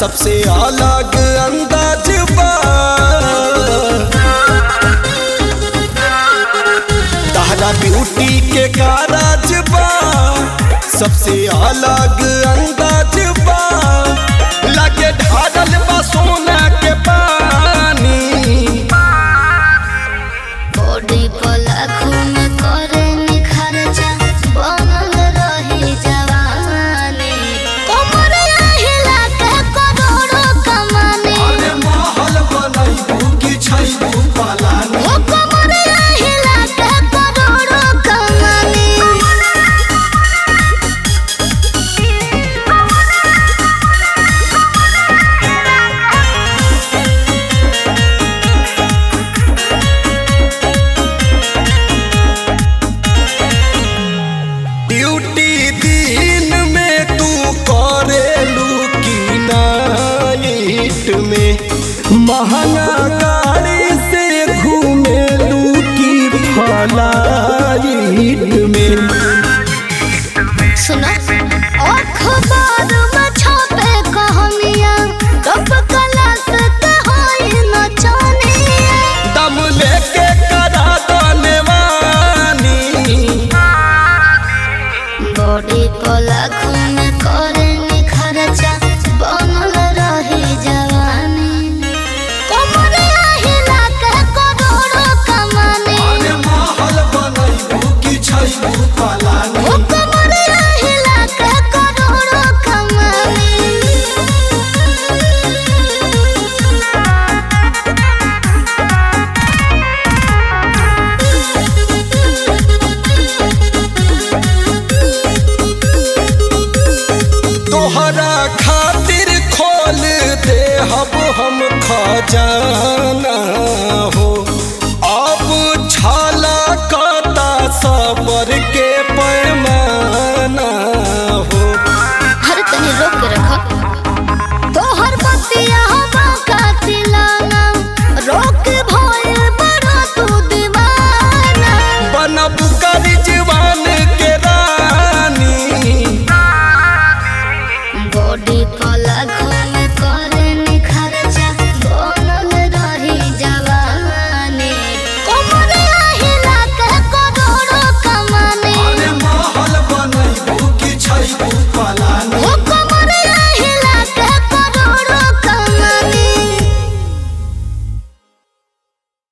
सबसे अलग अंदाज बा तहरा ब्यूटी के कारज बा सबसे अलग अंदाज बा लगे ढारल बा सोना के पानी बॉडी पर लाखों में करे निखरचा बनल रही जवानी कमर हिला के करोड़ों कमानी अरे महल बनैबू कि छैबू पलानी ओ कमर हिला के करोड़ों कमानी ड्यूटी दिन में तू करेलू की नाइट में महंगा गाड़ी से घूमेलू की फ्लाइट में सुनो अखबार में छपे कहानियां कब क्लास के होई नचनिया दम लेके करा दनेवानी बॉडी पर लाखों में करे निखरचा बनल रही जवानी कमर हिला के करोड़ों कमानी अरे महल बनैबू कि छैबू पलानी ओ कमर हिला के करोड़ों कमानी तोहरा खातिर खोल दे हब हम खजाना हो अब छाला काटा सबर के पैमाना हो हर तनी रोक के रखो तोहर बतिया हवा का चिलाना रोक